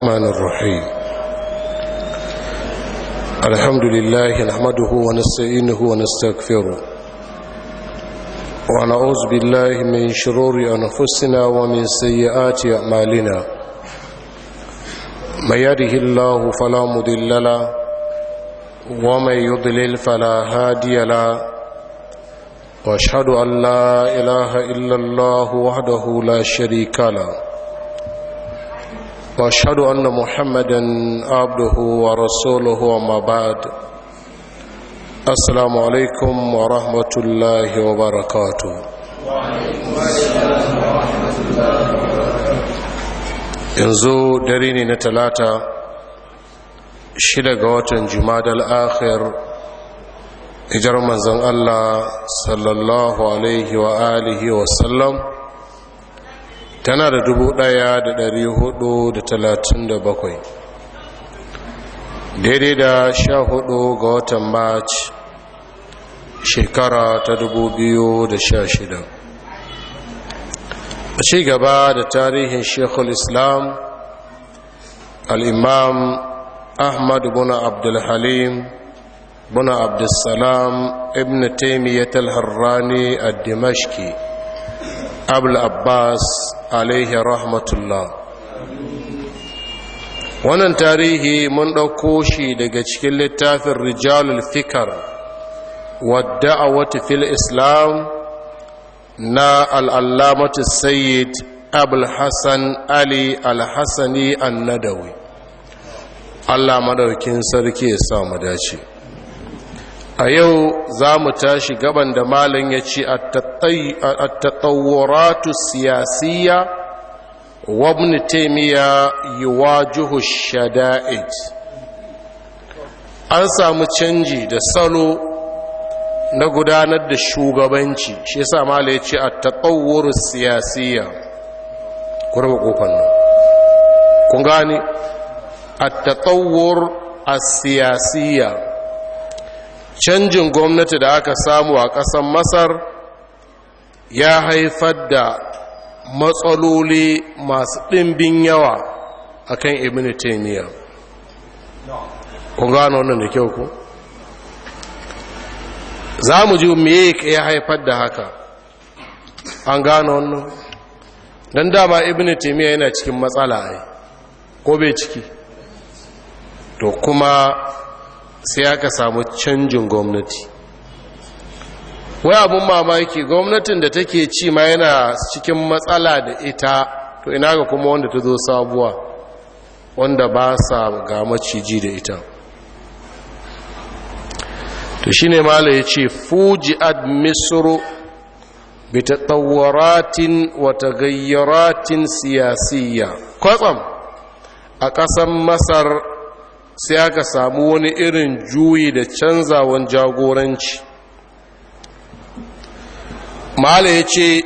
الرحمن الرحيم الحمد لله نحمده ونستعينه ونستغفره ونعوذ بالله من شرور أنفسنا ومن سيئات أعمالنا من يده الله فلا مضل له ومن يضلل فلا هادي له واشهد ان لا اله الا الله وحده لا شريك له واشهد ان محمدا عبده ورسوله وما بعد السلام عليكم ورحمه الله وبركاته yanzu dare ne na talata shida ga watan jumadal akhir hijar manzon Allah sallallahu alaihi wa alihi wa sallam tana da dubu ɗaya da dari hudu da talatin da bakwai daidai da sha hudu ga watan march shekara ta dubu biyu da sha shida a ci gaba da tarihin shekul islam al'imam ahmad bin abdulhalim bin abdulsalam ibn taimiyyat al-harrani a dimashki abul abbas alaihi rahmatullah wannan tarihi mun ɗauko shi daga cikin littafin rijalul fikar wadda a wata fil islam na al'allamatu sayyid abul hassan ali al-hassani annadawi allah madaukin sarki ya samu dace a yau za mu tashi gaban da malin ya ce a tattawaratu siyasiyya wabni taimiyya yi wajuhu shada'id an samu canji da salo na gudanar da shugabanci shi yasa mala ya ce a tattawar siyasiyya kurba kofan nan kun gani a tattawar a siyasiyya canjin gwamnati da aka samu a ƙasar masar ya haifar da matsaloli masu ɗimbin yawa a kan ibn taimiyya kun gano wannan da kyau ku za mu ji me ya haifar da haka an gano wannan don dama ibn taimiyya yana cikin matsala ai ko bai ciki to kuma sai aka samu canjin gwamnati wai abin mamaki gwamnatin da take ci ma yana cikin matsala da ita to ina ga kuma wanda ta zo sabuwa wanda ba sa ga maciji da ita to shi ne mala ya ce fuji ad misru bi tattawaratin wata gayyaratin siyasiyya kwatsam a ƙasar masar sai aka samu wani irin juyi da canzawan jagoranci mala ya ce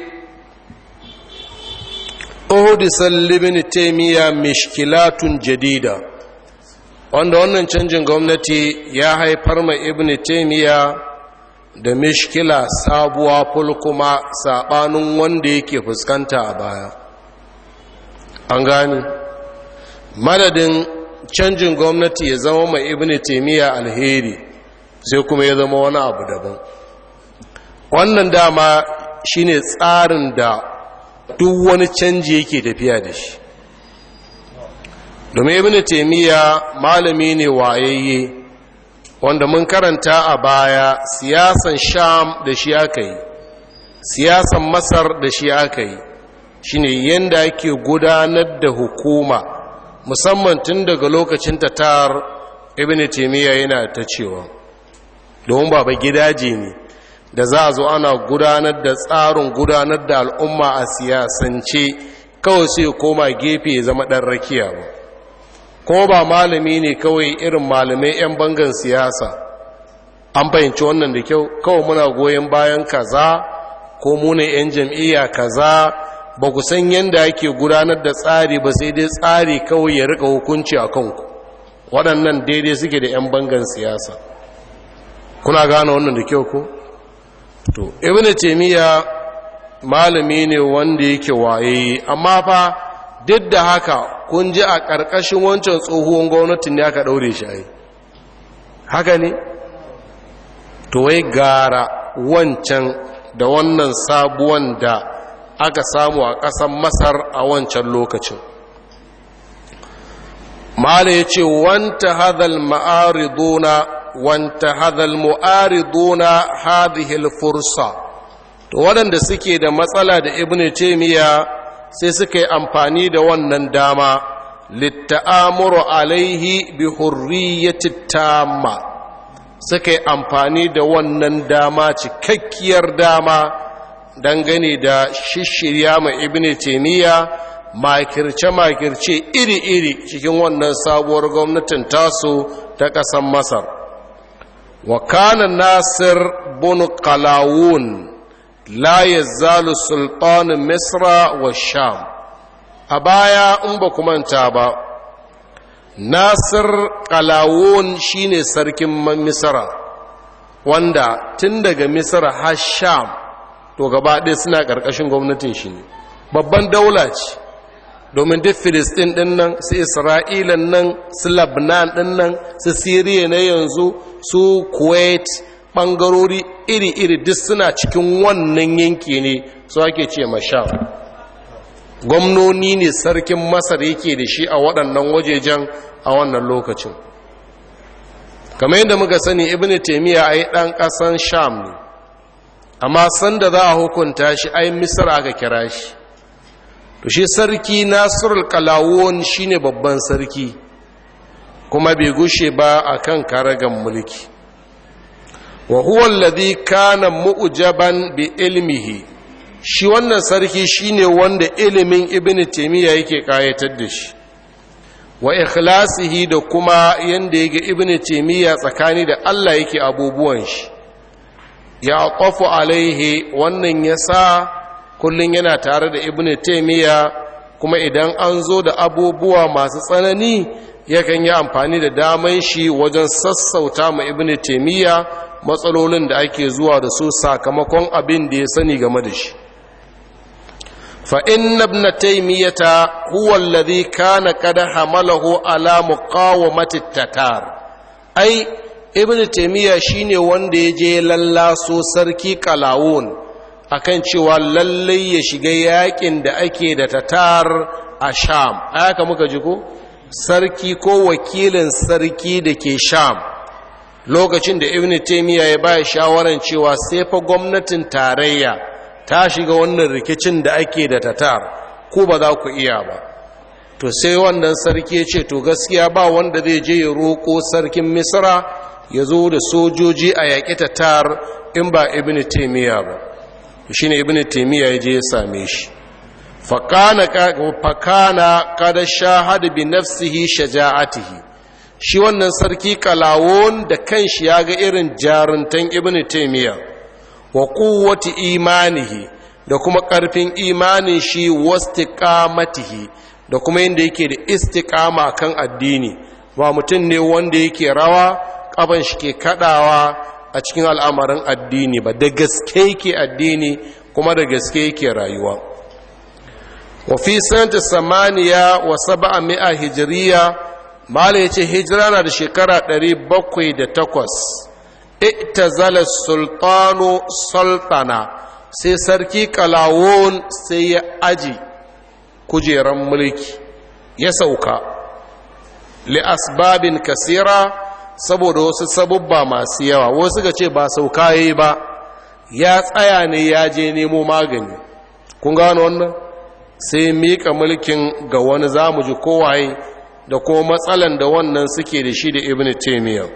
ohudisar libin taimiyya mishkilatun jadida wanda wannan canjin gwamnati ya haifar ma ibn taimiyya da mishkila sabuwa fulkuma saɓanin wanda yake fuskanta a baya an gani madadin canjin gwamnati ya zama mai ibn taimiyya alheri sai kuma ya zama wani abu daban wannan dama shine tsarin da duk wani canji yake tafiya da shi domin ibn taimiyya malami ne wayayye wanda mun karanta a baya siyasan sham da shi aka yi siyasan masar da shi aka yi shine yadda ake gudanar da hukuma musamman tun daga lokacin tatar ibn taimiyya yana ta cewa domin baba gidaje ne da za a zo ana gudanar da tsarin gudanar da al'umma a siyasance kawai sai koma gefe ya zama ɗan rakiya ba ko ba malami ne kawai irin malamai 'yan bangan siyasa an fahimci wannan da kyau kawai muna goyon bayan kaza ko muna 'yan jam'iyya kaza ba ku san yadda ake gudanar da tsari ba sai dai tsari kawai ya rika hukunci a kanku waɗannan daidai suke da 'yan bangan siyasa kuna gane wannan da kyau ko? to ibn taymiya malami ne wanda yake waye amma fa duk da haka kun ji a ƙarƙashin wancan tsohuwan gwamnatin ne aka ɗaure shi ai haka ne to wai gara wancan da wannan sabuwan da aka samu a ƙasar masar a wancan lokacin mala ya ce wanta hadal ma'ariduna wanta hadal mu'ariduna hadihil fursa to waɗanda suke da matsala da ibn taimiyya sai suka yi amfani da wannan dama litta'amuru alaihi bi hurriyyati tamma suka yi amfani da wannan dama cikakkiyar dama dangane da shishirya ma ibn taimiyya makirce-makirce iri-iri cikin wannan sabuwar gwamnatin tasu ta ƙasar masar wa kana nasir bin qalawun la yazzalu sultanin misra wa sham a baya in ba manta ba nasir qalawun shine sarkin misra wanda tun daga misra har sham to gaba ɗaya suna ƙarƙashin gwamnatin shi ne babban daula ce domin duk filistin ɗin nan su isra'ilan nan su labnan ɗin nan su siriya na yanzu su kuwait ɓangarori iri-iri duk suna cikin wannan yanki ne su ake ce masha gwamnoni ne sarkin masar yake da shi a waɗannan wajejen a wannan lokacin kamar yadda muka sani ibn taimiyya a yi ɗan ƙasan sham ne amma sanda za a hukunta shi ai misar aka kira shi to shi sarki nasirul kalawon shine babban sarki kuma bai gushe ba akan karagan mulki wa huwa alladhi kana mu'jaban bi ilmihi shi wannan sarki shine wanda ilimin ibnu taymiya yake kayatar da shi wa ikhlasihi da kuma yanda yake ibnu taymiya tsakani da Allah yake abubuwan shi ya qafu alaihi wannan yasa kullum yana tare da ibn taimiyya kuma idan an zo da abubuwa masu tsanani yakan yi amfani da daman shi wajen sassauta ma ibn taimiyya matsalolin da ake zuwa da su sakamakon abin da ya sani game da shi fa inna ibn taimiyyata huwa alladhi kana qad hamalahu ala muqawamati tatar ai ibn taimiyya shine wanda ya je lallaso sarki kalawun akan cewa lallai ya shiga yakin da ake da tatar a sham aka muka ji ko sarki ko wakilin sarki da ke sham lokacin da ibn taymiya ya baya shawaran cewa sai fa gwamnatin tarayya ta shiga wannan rikicin da ake da tatar ko ba za ku iya ba to sai wannan sarki ya ce to gaskiya ba wanda zai je ya roƙo sarkin misra ya zo da sojoji a yaƙi tatar in ba ibn taymiya ba shi ne ibn taimiyya ya je ya same shi fakana kada shahada bi nafsihi shaja'atihi shi wannan sarki kalawon da kanshi ya ga irin jaruntan ibn taimiyya wa quwwati imanihi da kuma karfin imanin shi wastiqamatihi da kuma yadda yake da istiqama kan addini ba mutum ne wanda yake rawa kaban shi ke kadawa a cikin al'amarin addini ba da gaske yake addini kuma da gaske yake rayuwa wafi sanata samaniya wa saba'a mi'a hijiriya mala ya ce hijira na da shekara 708 ita zala sultano sultana sai sarki kalawon sai ya aji kujeran mulki ya sauka li asbabin kasira saboda wasu sabubba masu yawa wasu ga ce ba sauka yi ba ya tsaya ne ya je nemo magani kun gano wannan sai mika mulkin ga wani zamu ji kowaye da kuma matsalan da wannan suke da shi da ibn taymiyyah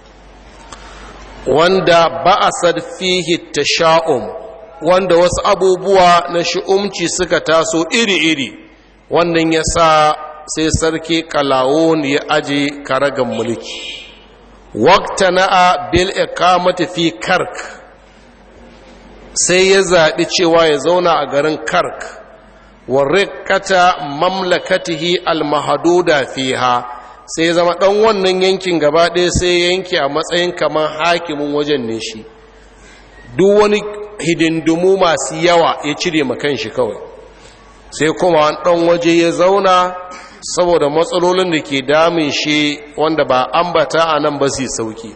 wanda ba'asad fihi tasha'um wanda wasu abubuwa na shi'umci suka taso iri-iri wannan yasa sai sarki kalawun ya aje karagan mulki waqtana'a bil iqamati fi kark sai ya zaɓi cewa ya zauna a garin kark wa rikkata mamlakatihi al-mahduda fiha sai zama ɗan wannan yankin gaba ɗaya sai yanki a matsayin kamar hakimin wajen ne shi duk wani hidindimu masu yawa ya cire makan shi kawai sai kuma an ɗan waje ya zauna saboda matsalolin da ke damun shi wanda ba ambata a nan ba su sauki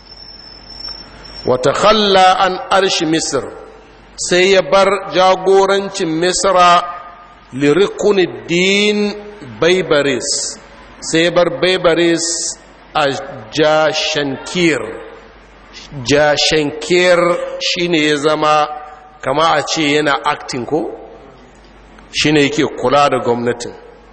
wata khalla an arshi misir sai ya bar jagorancin misra lirikunuddin baibaris sai ya bar baibaris a jashankir jashankir shine ya zama kama a ce yana acting ko shine yake kula da gwamnatin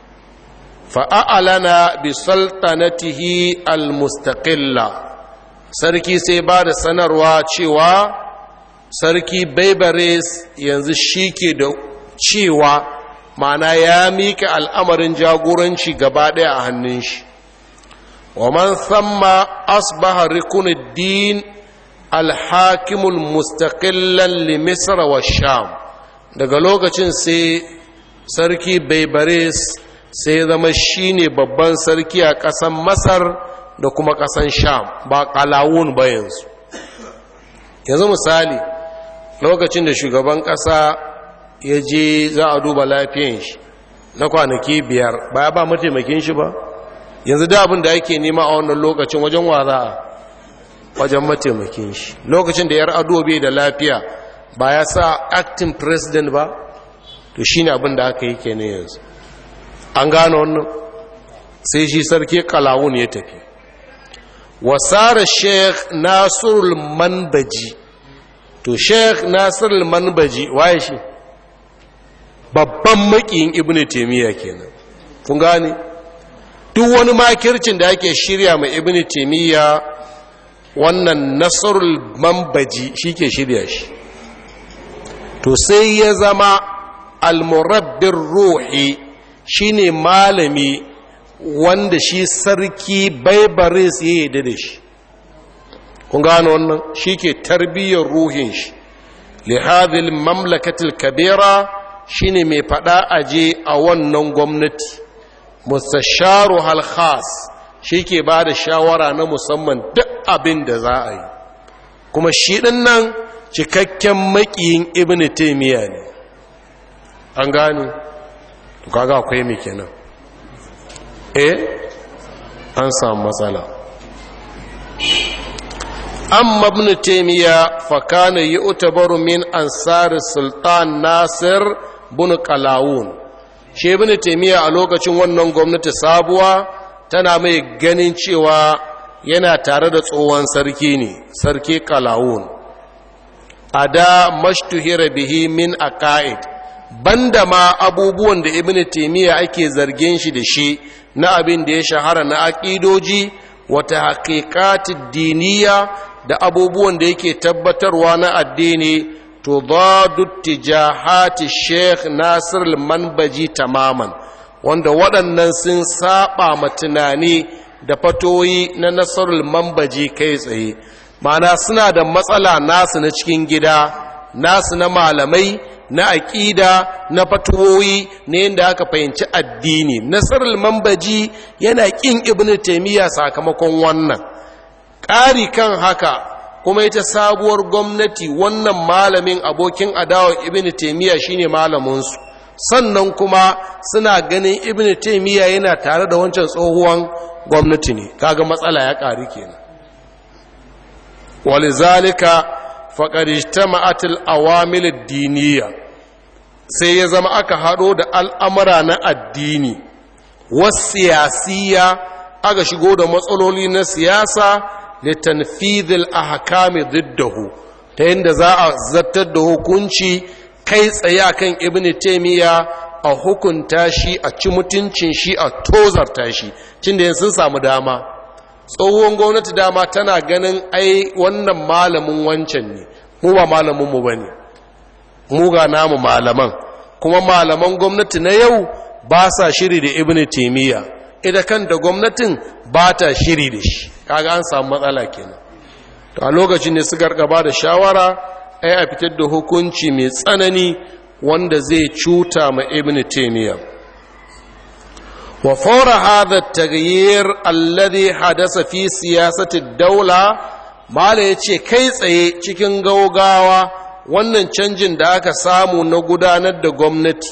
fa'a'alana bi sultanatihi al-mustaqilla sarki sai ba da sanarwa cewa sarki baibares yanzu shi ke da cewa mana ya mika al'amarin jagoranci gaba ɗaya a hannun shi wa man samma asbaha rikunuddin alhakimul mustaqillan li misra wa sham daga lokacin sai sarki baibares sai zama shine babban sarki a ƙasan masar da kuma ƙasan sham ba ƙalawun ba yanzu yanzu misali lokacin da shugaban ƙasa ya je za a duba lafiyan shi na kwanaki biyar ba ya ba mataimakin shi ba yanzu da abin da ake nema a wannan lokacin wajen wa za a wajen mataimakin shi lokacin da yar ado bai da lafiya ba ya sa acting president ba to shi ne abin da aka yi kenan yanzu an gano wannan sai shi sarki kalawun ya tafi wasara sheikh nasirul manbaji to sheikh nasirul manbaji waye shi babban makiyin ibnu taymiya kenan kun gane duk wani makircin da ake shirya mai ibnu taymiya wannan nasarul manbaji shike shirya shi to sai ya zama almurabbin ruhi shine malami wanda shi sarki baibaris ya yi da shi kun gano wannan shi ke tarbiyyar ruhin shi lihadil mamlakatil kabira shine mai fada aje a wannan gwamnati mustasharu halkhas shi ke ba da shawara na musamman duk abin da za a yi kuma shi ɗin nan cikakken makiyin ibn taimiyya ne an gane to kaga akwai mai kenan eh an samu matsala amma ibn taimiyya fakana yi utabaru min ansar sultan nasir bin kalawun shi ibn taimiyya a lokacin wannan gwamnati sabuwa tana mai ganin cewa yana tare da tsohon sarki ne sarki kalawun a da mashtuhira bihi min aqaid banda ma abubuwan da ibn taymiya ake zargin shi da shi na abin da ya shahara na aqidoji wata haqiqatid diniya da abubuwan da yake tabbatarwa na addini to dadu tijahati sheikh nasir al-manbaji tamaman wanda waɗannan sun saba ma tunani da fatoyi na nasarul mambaji kai tsaye mana suna da matsala nasu na cikin gida nasu na malamai na aƙida na fatoyi na yadda aka fahimci addini nasarul mambaji yana ƙin ibn taimiyya sakamakon wannan ƙari kan haka kuma ita sabuwar gwamnati wannan malamin abokin adawa ibn taimiyya shine malaminsu sannan kuma suna ganin ibn taymiya yana tare da wancan tsohuwan gwamnati ne kaga matsala ya ƙari kenan walizalika faqad ijtama'at al-awamil ad-diniyya sai ya zama aka hado da al'amura na addini was-siyasiyya aka shigo da matsaloli na siyasa litanfidh al-ahkam diddahu ta yadda za a zartar da hukunci kai tsaye akan ibn taymiya a hukunta shi a ci mutuncin shi a tozarta shi cin da sun samu dama tsohon gwamnati dama tana ganin ai wannan malamin wancan ne mu ba malamin mu bane mu ga namu malaman kuma malaman gwamnati na yau ba sa shiri da ibn taymiya ita kanta gwamnatin ba ta shiri da shi kaga an samu matsala kenan to a lokacin ne suka gaba da shawara ai a fitar da hukunci mai tsanani wanda zai cuta ma ibn taymiya wa fawra hadha at-taghyir alladhi hadasa fi siyasati ad-dawla mala yace kai tsaye cikin gaugawa wannan canjin da aka samu na gudanar da gwamnati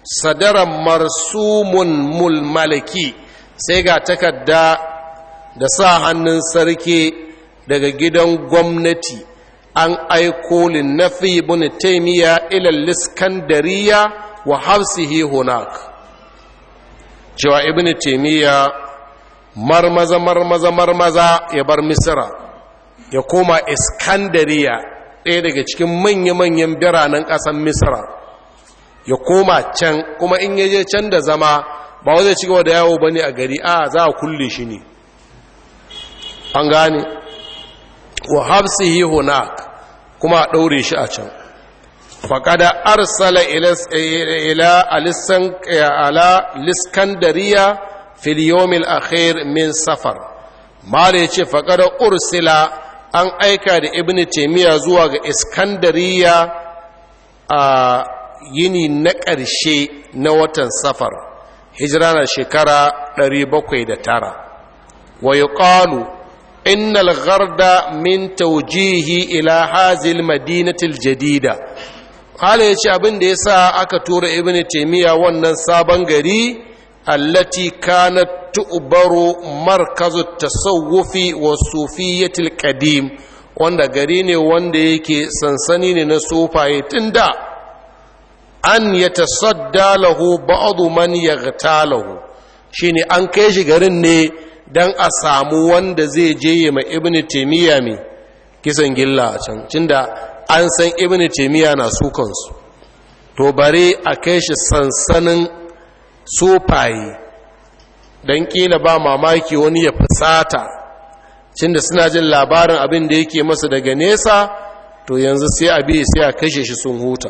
sadaran marsumun mulmalaki sai ga takarda da sa hannun sarki daga gidan gwamnati an aiko linnafi ibn taymiya ila liskandariya wa hafsihi hunak cewa ibn taymiya marmaza marmaza marmaza ya bar misra ya koma iskandariya ɗaya daga cikin manya-manyan biranen ƙasar misra ya koma can kuma in yaje can da zama ba wajen ci gaba da yawo bane a gari a za a kulle shi ne an gane wa hafsihi hunak kuma a ɗaure shi a can faƙada arsala ila ala liskandariya filiyomil akhir min safar mala ya ce faƙada ursila an aika da ibn taimiyya zuwa ga iskandariya a yini na ƙarshe na watan safar hijira na shekara 709 wa yuqalu إن الغرد من توجيه إلى هذه المدينة الجديدة قال يشي أبن ديسا أكتور ابن تيمية ونن سابن غري التي كانت تؤبر مركز التصوف والصوفية القديم wanda gari ne wanda yake sansani ne na sufaye tun da an ya tasadda lahu ba'adu man yaghtalahu shine an kai shi garin ne don a samu wanda zai je ma ibn taimiyya mai kisan gilla a can cinda an san ibn taimiyya na sukansu to bare a kai shi sansanin sufaye don kila ba mamaki wani ya fusata cinda suna jin labarin abin da yake masa daga nesa to yanzu sai a biya sai a kashe shi sun huta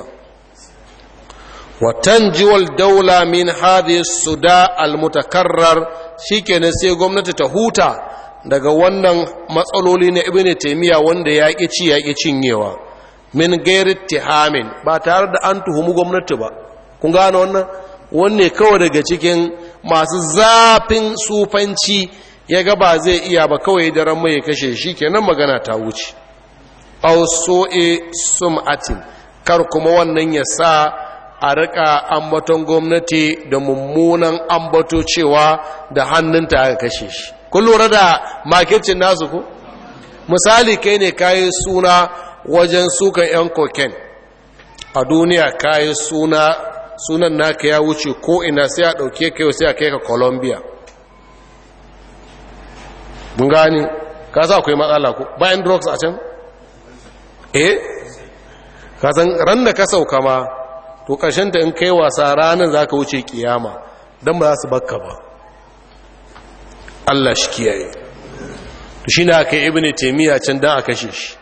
وتنجو الدولة من هذه الصداع المتكرر shikenan sai gwamnati ta huta daga wannan matsaloli na ibn taymiya wanda ya ƙi ci ya ƙi cinyewa min gairi tihamin ba tare da an tuhumi gwamnati ba kun gane wannan wanne kawai daga cikin masu zafin sufanci ya ga ba zai iya ba kawai daren mai kashe shi kenan magana ta wuce aw so'e sum'atin kar kuma wannan ya sa a rika ambaton gwamnati da mummunan ambato cewa da hannunta aka kashe shi kun lura da makircin nasu ku misali kai ne kayi suna wajen sukan 'yan koken a duniya kayi suna sunan naka ya wuce ko ina sai a ɗauke kai sai a kai ka colombia mun gani ka sa akwai matsala ku bayan drugs a can eh ka san ran da ka sauka ma to ta in kai wasa ranar za ka wuce kiyama don ba za su bakka ba Allah shi kiyaye to shi na kai ibini taimiyya can don a kashe shi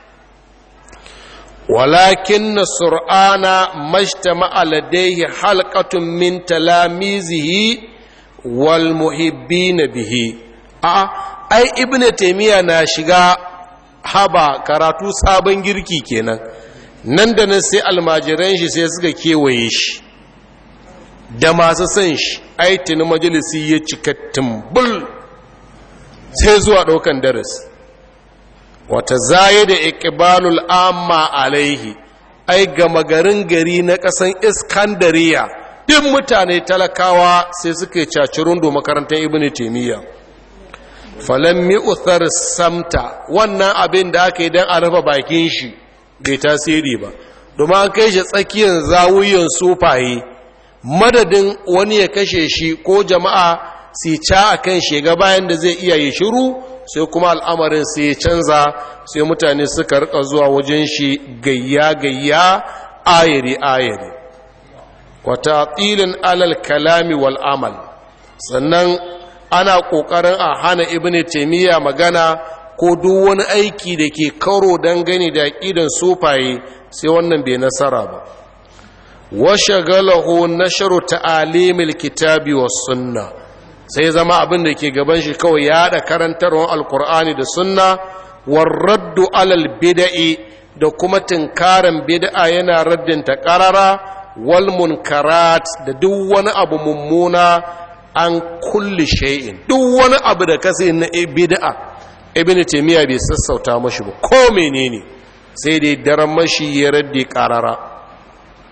walakin na sur'ana mashtama aladaihi halkatun min talamizihi wal muhibbina bihi a ai ibini taimiyya na shiga haba karatu sabon girki kenan nan da nan sai almajiran shi sai suka kewaye shi da masu son shi aitin majalisi ya cika tumbul sai zuwa ɗaukan darasi wata zaye da ikibalul amma alaihi ai gama garin gari na ƙasan iskandariya ɗin mutane talakawa sai suka yi cacirundu makarantar ibn taimiyya falon mi'uthar samta wannan abin da aka yi don a rufe bakin shi bai tasiri ba domin an kai shi tsakiyar zawuyan sufaye madadin wani ya kashe shi ko jama'a si ca a kan shiga bayan da zai iya yi shiru sai kuma al'amarin sai ya canza sai mutane suka rika zuwa wajen shi gayya-gayya ayiri-ayiri wata tilin alal kalami wal amal sannan ana ƙoƙarin a hana ibn taimiyya magana ko duk wani aiki da ke karo dangane da aƙidan sufaye sai wannan bai nasara ba washe galahu nasharu ta'alimil kitabi was sunna sai zama abin da ke gaban shi kawai ya da karantarwar alkur'ani da sunna warraddu alal bida'i da kuma tinkarin bid'a yana raddinta karara wal munkarat da duk wani abu mummuna an kulli shay'in duk wani abu da kasi na bid'a ibn taymiya bai sassauta mashi ba ko menene sai dai daren mashi ya raddi karara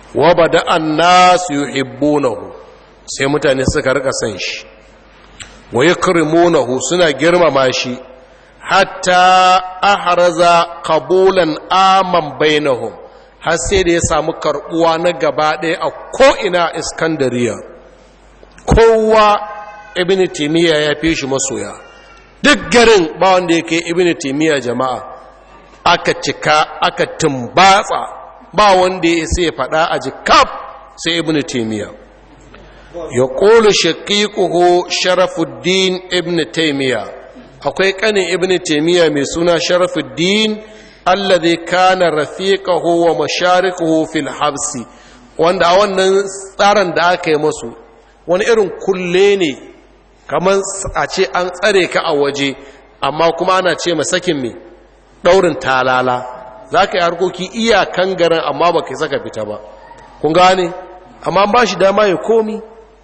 wa bada annas yuhibbunahu sai mutane suka rika san shi wa yakrimunahu suna girmama shi hatta ahraza qabulan aman bainahum har sai da ya samu karbuwa na gaba ɗaya a ko'ina iskandariya kowa ibn timiya ya fi shi masoya duk garin ba wanda ya kai ibn timiya jama'a aka cika aka tumbatsa ba wanda ya sai faɗa a jikaf sai ibn timiya ya ƙolu shaƙiƙuhu sharafuddin ibn taimiya akwai ƙanin ibn taimiya mai suna sharafuddin alladhi kana rafiqahu wa masharikuhu fil habsi wanda a wannan tsarin da aka yi masu wani irin kulle ne kamar a ce an tsare ka a waje amma kuma ana ce masakin me daurin talala za ka yi harkoki iyakan garin amma ba ka saka fita ba kun gane amma ba shi dama ya komi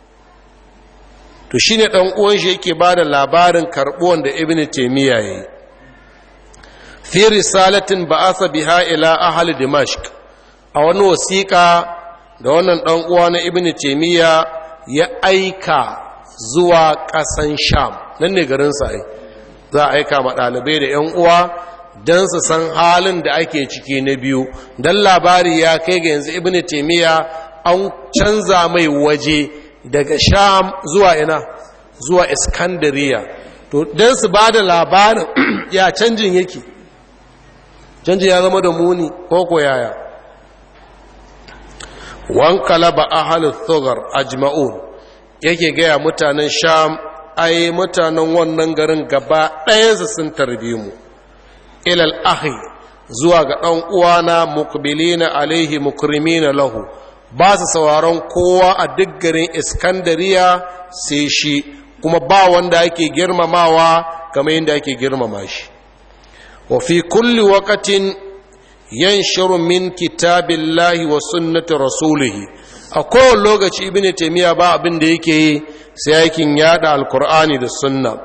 to shi ne uwan shi yake ba da labarin karɓuwan da ibn taimiyya ya yi fi risalatin ba'asa biha ila ahli dimashq a wani wasiƙa da wannan ɗan uwa na ibn taymiya ya aika zuwa ƙasan sham nan ne garin sa za a aika ma ɗalibai da ƴan uwa don su san halin da ake ciki na biyu don labari ya kai ga yanzu ibn taymiya an canza mai waje daga sham zuwa ina zuwa iskandariya to don su ba da labarin ya canjin yake canji ya zama da muni ko ko yaya wankalaba ahalul thugar ajma'un yake gaya mutanen sham ai mutanen wannan garin gaba ɗayansu sun tarbi mu ilal ahi zuwa ga ɗan uwana mukbilina alaihi mukrimina lahu ba su sauraron kowa a duk garin iskandariya sai shi kuma ba wanda ake girmamawa kamar yadda ake girmama shi وفي كل وقت ينشر من كتاب الله وسنة رسوله أقول لغة ابن تيمية با abin da yake yi sai aikin yada alkur'ani da sunna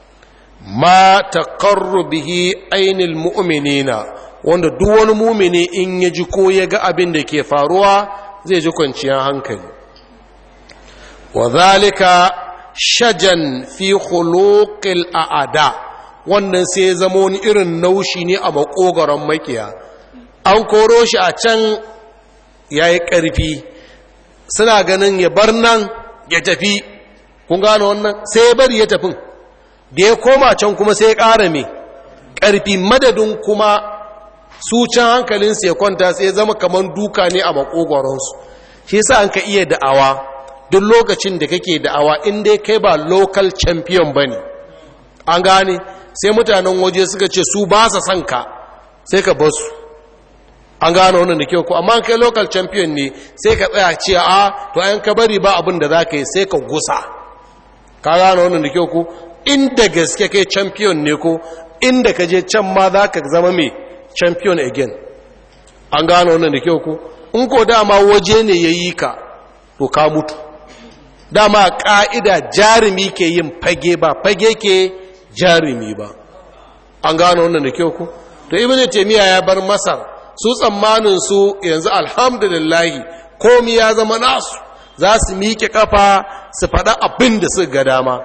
ma taqarru bihi ainil mu'minina wanda duk wani mumini in ya ji ko ya ga abin da ke faruwa zai ji kwanciyar hankali wa zalika shajan fi khuluqil a'ada wannan sai ya zama wani irin naushi ne a makogaron makiya an koro shi a can ya yi ƙarfi suna ganin ya bar nan ya tafi kun gano wannan sai ya bari ya tafin da ya koma can kuma sai ya ƙara mai ƙarfi madadin kuma su can hankalinsu ya kwanta sai ya zama kamar duka ne a makogoronsu shi sa an ka iya da'awa duk lokacin da kake da'awa in dai kai ba local champion ba ne an gane sai mutanen waje suka ce su ba sa son ka sai ka basu an gane wannan da kyau ko amma kai local champion ne sai ka tsaya ce a to ayan ka bari ba abin da za ka yi sai ka gusa ka gane wannan da kyau ko inda gaske kai champion ne ko inda ka je can ma za ka zama mai champion again an gane wannan da kyau ko in ko dama waje ne ya yi ka to ka mutu dama ƙa'ida jarumi ke yin fage ba fage ke jarumi ba an gano wannan da kyau ku to ibn taymiya ya bar masar su tsammanin su yanzu alhamdulillahi komi ya zama nasu za su miƙe kafa su faɗa abin da suka ga dama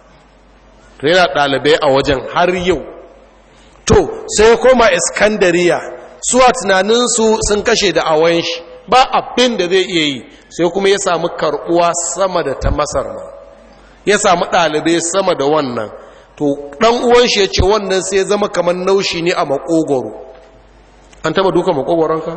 to yana ɗalibai a wajen har yau to sai koma iskandariya suwa tunaninsu sun kashe da awon shi ba abin da zai iya yi sai kuma ya samu karɓuwa sama da ta masar ma ya samu ɗalibai sama da wannan to ɗan uwan shi ya ce wannan sai zama kamar naushi ne a makogoro an taba duka makogoronka?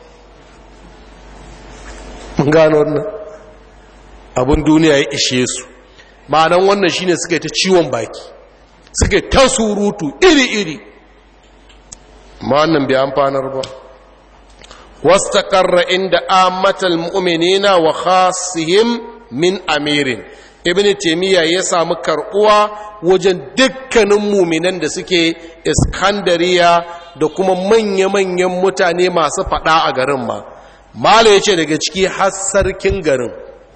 mun gano wannan abin duniya ya ishe su ma'anan wannan shine suka yi ta ciwon baki suka yi ta surutu iri-iri ma wannan bai amfanar ba wasu taƙarra inda amatal mu'minina wa khasihim min amirin ibn taimiyya ya samu karɓuwa wajen dukkanin muminan da suke iskandariya da kuma manya-manyan mutane masu faɗa a garin ma mala ya ce daga ciki har sarkin garin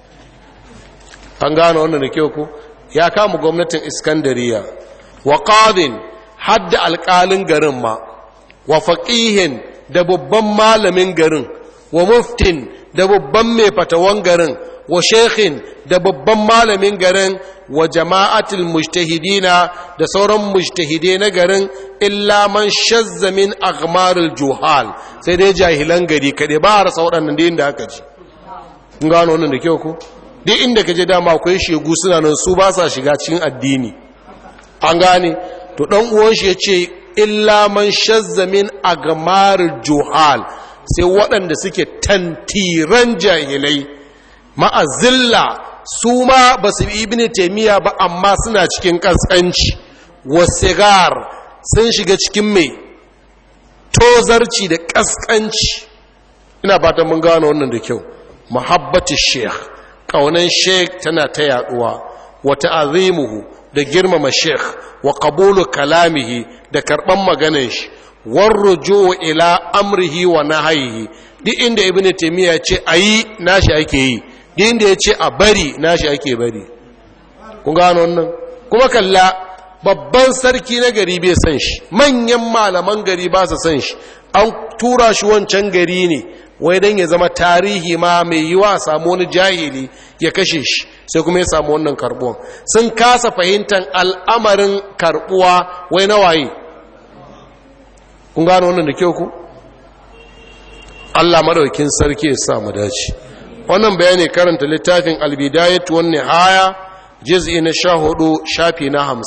an gano wannan da kyau ku ya kama gwamnatin iskandariya wa ƙadin hadda alƙalin garin ma wa faƙihin da babban malamin garin wa muftin da babban mai fatawan garin wa shekhin da babban malamin garin wa jama'atul mujtahidina da sauran mujtahidai na garin illa man shazza min aghmaril juhal sai dai jahilan gari kaɗai ba a rasa waɗannan da inda aka ji kun gano wannan da kyau ko duk inda ka je dama akwai shegu suna nan su ba sa shiga cikin addini an gane to dan uwan shi yace illa man shazza min aghmaril juhal sai waɗanda suke tantiran jahilai ma'azilla su ma ba su bi ibini taimiyya ba amma suna cikin ƙasƙanci wasigar sun shiga cikin mai tozarci da ƙasƙanci ina fatan mun gano wannan da kyau muhabbatu sheikh ƙaunan sheikh tana ta yaduwa wata azimuhu da girmama sheikh wa qabulu kalamihi da karɓan maganin shi warrujo ila amrihi wa nahayihi duk inda ibn taymiya ce ayi nashi ake yi duk inda ya ce a bari nashi ake bari kun gano wannan kuma kalla babban sarki na gari bai san shi manyan malaman gari ba su san shi an tura shi wancan gari ne wai dan ya zama tarihi ma mai yiwa samu wani jahili ya kashe shi sai kuma ya samu wannan karbuwan sun kasa fahimtar al'amarin karbuwa wai na waye kun gano wannan da kyau ku Allah madaukin sarki ya sa mu dace wannan bayani karanta littafin albidayat wan nihaya juz'i na 14 shafi na 50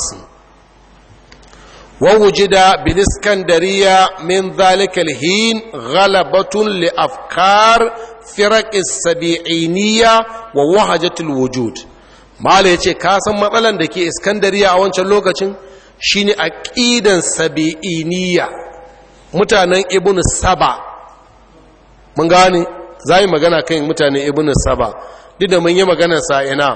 wa wujida bil iskandariya min dhalika al hin ghalabatun li afkar firaq as-sabi'iniyya wa wahajat al wujud mala yace ka san matsalan da ke iskandariya a wancan lokacin shine aqidan sabi'iniyya mutanen ibn saba mun gane za yi magana kan mutanen ibn saba duk da mun yi magana sa'ina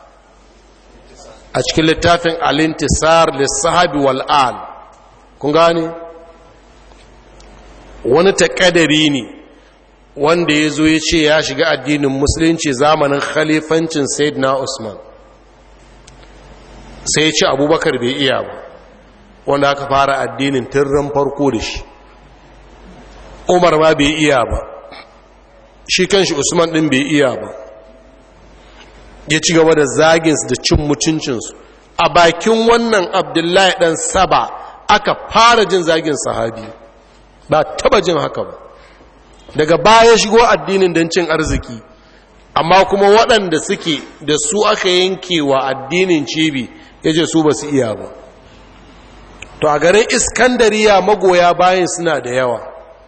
a cikin littafin alintisar lissahabi wal'al kun gane wani taƙadari ne wanda ya zo ya ce ya shiga addinin musulunci zamanin khalifancin na usman sai ya ce abubakar bai iya ba wanda aka fara addinin tirran farko da shi umar ma bai iya ba shi kanshi usman din bai iya ba ya ci gaba da zaginsu da cin mutuncinsu a bakin wannan abdullahi dan saba aka fara jin zagin sahabi ba taba jin haka ba daga baya shigo addinin don cin arziki amma kuma waɗanda suke da su aka yanke wa addinin cibi ya ce su ba su iya ba to a garin iskandariya magoya bayan suna da yawa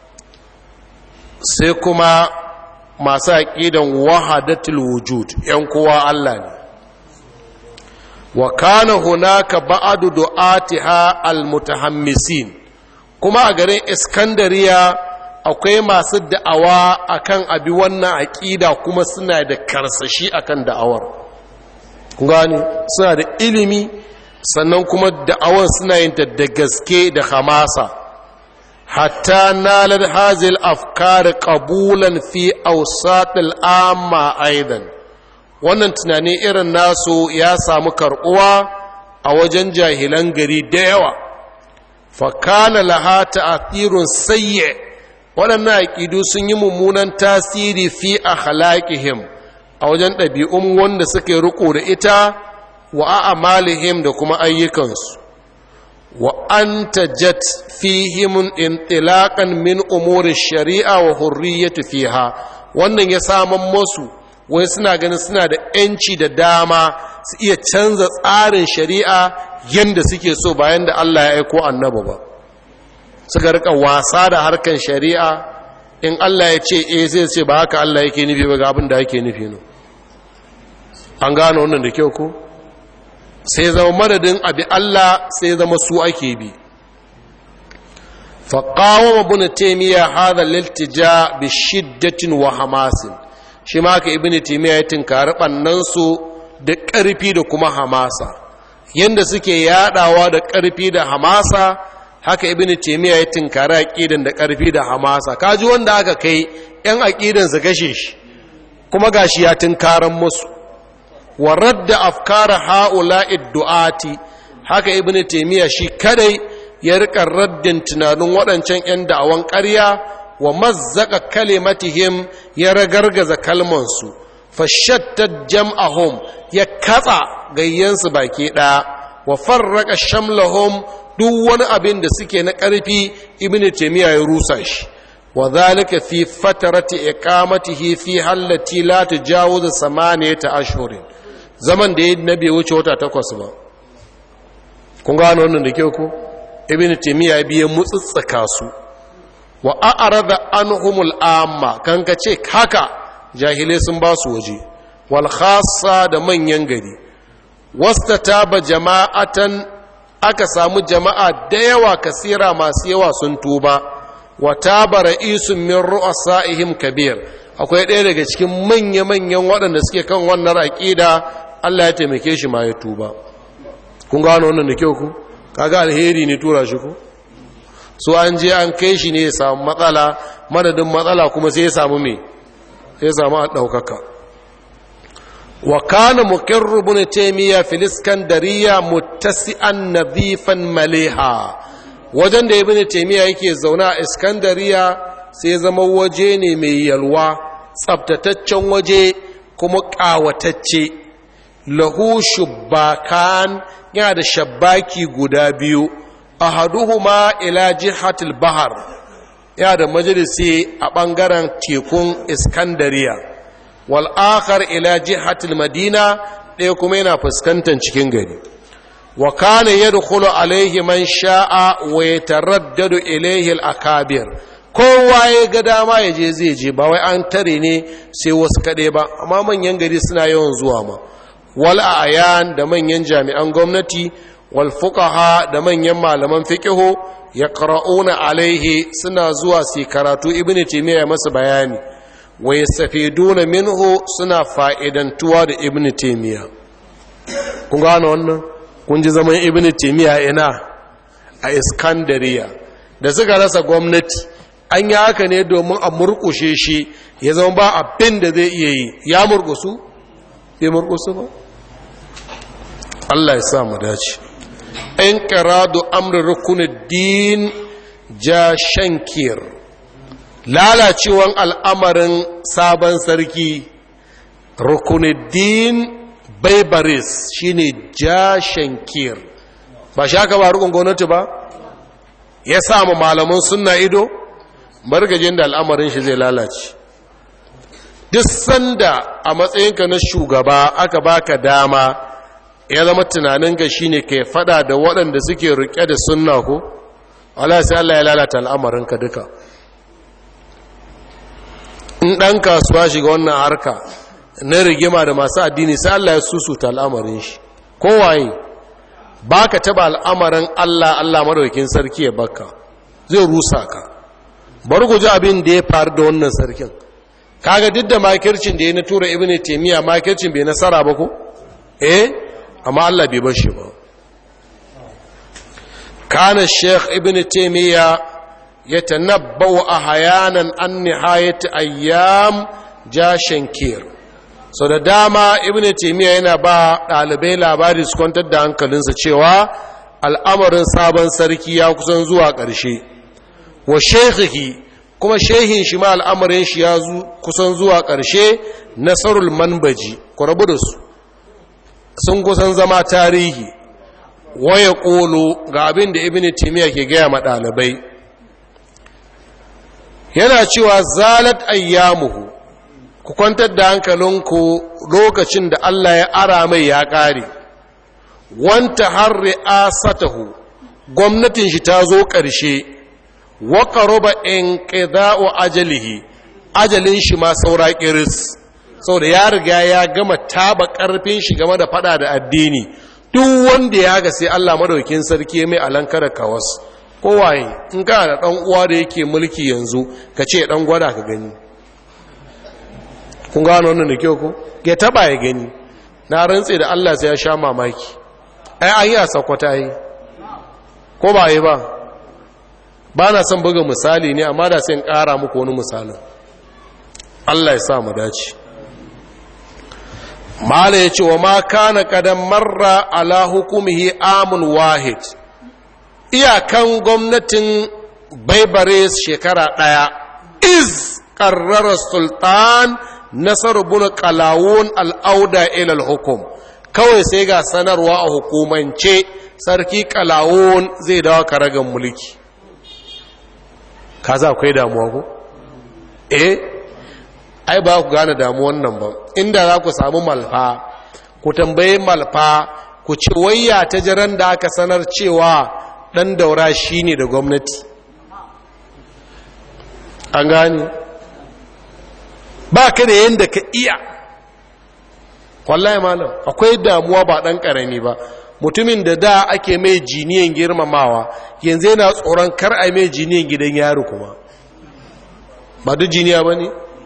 sai kuma masu aƙidan wahadatul wujud ‘yan kowa Allah ne wa kana hunaka ba'adu du'atiha almutahammisin kuma a garin iskandariya akwai masu da'awa akan abi wannan aƙida kuma suna da karsashi akan da'awar gani suna da ilimi sannan kuma da'awar suna yin ta da gaske da hamasa hatta nalar hazil afkar qabulan fi awsatil amma aidan wannan tunani irin nasu ya samu karbuwa a wajen jahilan gari da yawa fakana laha ta'athirun sayyi waɗannan aƙidu sun yi mummunan tasiri fi akhlaqihim a wajen ɗabi'un wanda suke riko da ita wa a'malihim da kuma ayyukansu wa antajat fihim intilaqan min umuri shari'a wa hurriyyati fiha wannan ya saman musu wai suna ganin suna da yanci da dama su iya canza tsarin shari'a yanda suke so bayan da Allah ya aiko annabi ba suka rika wasa da harkan shari'a in Allah ya ce eh zai ce ba haka Allah yake nufi ba ga abin da yake nufi no an gano wannan da kyau ko sai zama madadin abi Allah sai zama su ake bi faƙawar abu taimiyya hada liltija bi shiddatin wa hamasin shi ma ka ibini taimiyya ya tinkari ɓannansu da ƙarfi da kuma hamasa yadda suke yaɗawa da ƙarfi da hamasa haka ibini taimiyya ya tinkari aƙidan da ƙarfi da hamasa kaji wanda aka kai 'yan aƙidan su kashe shi kuma gashi ya tinkaran musu wa radda afkara ha'ula'i du'ati haka ibn taymiya shi kadai ya rika raddin tunanin waɗancan 'yan da'awan ƙarya wa mazzaka kalimatihim ya ragargaza kalmansu fashattat jam'ahum ya katsa gayyansu baki ɗaya wa farraka shamlahum duk wani abin da suke na ƙarfi ibnu taymiya ya rusa shi wa zalika fi fatarati iqamatihi fi hallati la tajawazu samaniyata ashhurin zaman da ya nabi wuce wata takwas ba kun gano wannan da kyau ko ibnu taymiya ya biye mutsutsaka su wa a'rada anhumul amma kan ka ce haka jahilai sun ba su waje wal khassa da manyan gari wastataba jama'atan aka samu jama'a da yawa kasira masu yawa sun tuba wa taba ra'isun min ru'asaihim kabir akwai ɗaya daga cikin manya-manyan waɗanda suke kan wannan aƙida Allah ya taimake shi ma ya tuba kun gano wannan da kyau ku kaga alheri ne tura shi ku so an je an kai shi ne ya samu matsala madadin matsala kuma sai ya samu me sai ya samu ɗaukaka wa kana muqirru ibn taymiya fil iskandariya muttasi'an nadhifan maliha wajen da ibn taymiya yake zauna a iskandariya sai zama waje ne mai yalwa tsabtataccen waje kuma ƙawatacce lahu shubbakan yana da shabbaki guda biyu ahaduhuma ila jihatil bahar yana da majalisi a ɓangaren tekun iskandariya wal akhar ila jihatil madina ɗaya kuma yana fuskantar cikin gari wa kana yadkhulu alaihi man sha'a wa yataraddadu ilaihi al-akabir kowa ya ga dama ya je zai je ba wai an tare ne sai wasu kaɗai ba amma manyan gari suna yawan zuwa ma wal ayan da manyan jami'an gwamnati wal fuqaha da manyan malaman fiqhu yaqra'una alaihi suna zuwa su karatu ibnu taymiya masa bayani wa yastafiduna minhu suna fa'idantuwa da ibnu taymiya kun gano wannan kun ji zaman ibnu taymiya ina a iskandariya da suka rasa gwamnati an yi haka ne domin a murkushe shi ya zama ba abin da zai iya yi ya murkusu bai murkusu ba Allah ya sa mu dace in qaradu amri rukunuddin ja shankir lalacewan al'amarin sabon sarki rukunuddin baibaris shine ja shankir ba shi aka ba rukun gwamnati ba ya samu malaman sunna ido bargajin da al'amarin shi zai lalace duk sanda a matsayinka na shugaba aka baka dama ya zama tunaninka shine ka fada da waɗanda suke rike da sunna ko Allah sai Allah ya lalata al'amarinka duka in ɗan kasuwa shiga wannan harka na rigima da masu addini sai Allah ya susuta al'amarin shi kowaye ba ka taba al'amarin Allah Allah madaukin sarki ya baka zai rusa ka bari ku ji abin da ya faru da wannan sarkin kaga duk da makircin da ya na tura ibnu taymiya makircin bai nasara ba ko eh amma Allah bai bar shi ba kana sheikh ibnu taymiya yatanabbau ahyanan an nihayat ayyam jashankir so da dama ibnu taymiya yana ba dalibai labari su kwantar da hankalinsa cewa al'amarin sabon sarki ya kusan zuwa ƙarshe wa shekhihi kuma shehin shi ma al'amarin shi ya kusan zuwa ƙarshe nasarul manbaji ku rabu da su sun kusan zama tarihi waya ƙolo ga abin da ibn timiya ke gaya ma ɗalibai yana cewa zalat ayyamuhu ku kwantar da hankalinku lokacin da Allah ya ara mai ya ƙare wanta har ri'asatahu gwamnatin shi ta zo ƙarshe waƙaruba in ƙida'u ajalihi ajalin shi ma saura ƙiris sau da ya riga ya gama taba ƙarfin shi game da fada da addini duk wanda ya ga sai Allah madaukin sarki mai alanka da kawas kowaye in ka da ɗan uwa da yake mulki yanzu ka ce ɗan gwada ka gani kun gano wannan da kyau ko ya taba ya gani na rantse da Allah sai ya sha mamaki ai an yi a sakwata yi ko ba yi ba ba na son buga misali ne amma da sai in ƙara muku wani misalin Allah ya sa mu dace mala ya ce wa ma kana kadan marra ala hukumihi amun wahid iyakan gwamnatin baibare shekara ɗaya iz qarrara sultan nasar bin qalawun al-auda ila al-hukum kawai sai ga sanarwa a hukumance sarki qalawun zai dawo karagan mulki kaza akwai damuwa ko eh ai ba ku gane damuwan nan ba inda za ku samu malfa ku tambaye malfa ku ci wayya ta jiran da aka sanar cewa dan daura shine da gwamnati an gane ba ka da yadda ka iya wallahi malam akwai damuwa ba dan karami ba mutumin da da ake mai jiniyan girmamawa yanzu yana tsoron kar a mai jiniyan gidan yaro kuma ba duk jiniya ba ne?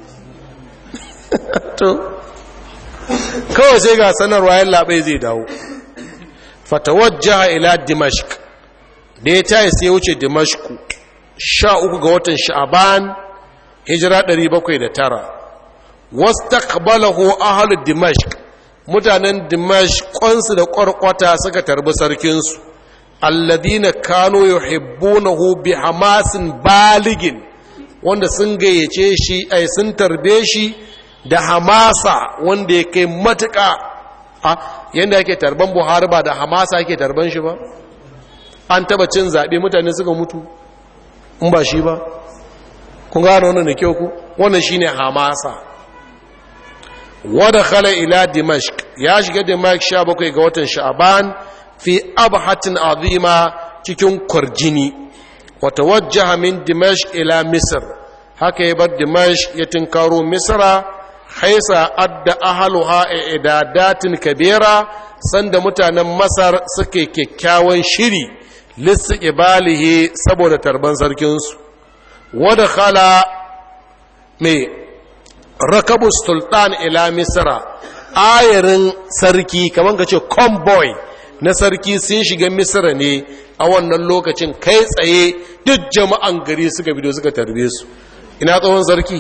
to kawai sai ga sanarwa yan labai zai dawo fatawajjaha ila dimashq da ya tayi sai wuce dimashku sha uku ga watan sha'aban hijira 709 wastaqbalahu ahlu dimashq mutanen dimashq kwansu da kwarkwata suka tarbi sarkinsu alladhina kanu yuhibbunahu bi hamasin baligin wanda sun gayyace shi ai sun tarbe shi da hamasa wanda ya kai matuƙa a yadda yake tarban buhari ba da hamasa yake tarban shi ba an taba cin zaɓe mutane suka mutu in ba shi ba kun gano wannan da kyau ku wannan shi ne hamasa wadda khala ila dimashq ya shiga dimashq sha bakwai ga watan sha'aban fi abhatin azima cikin kwarjini wata wajjaha min dimashq ila misr haka ya bar dimashq ya tinkaro misra haisa adda ahaluha idadatin kabira sanda mutanen masar suke kyakkyawan shiri lissu ibalihi saboda tarban sarkinsu wadda khala mai rakabu sultan ila misra ayarin sarki kamar ka ce convoy na sarki sun shiga misra ne a wannan lokacin kai tsaye duk jama'an gari suka bido suka tarbe su ina tsohon sarki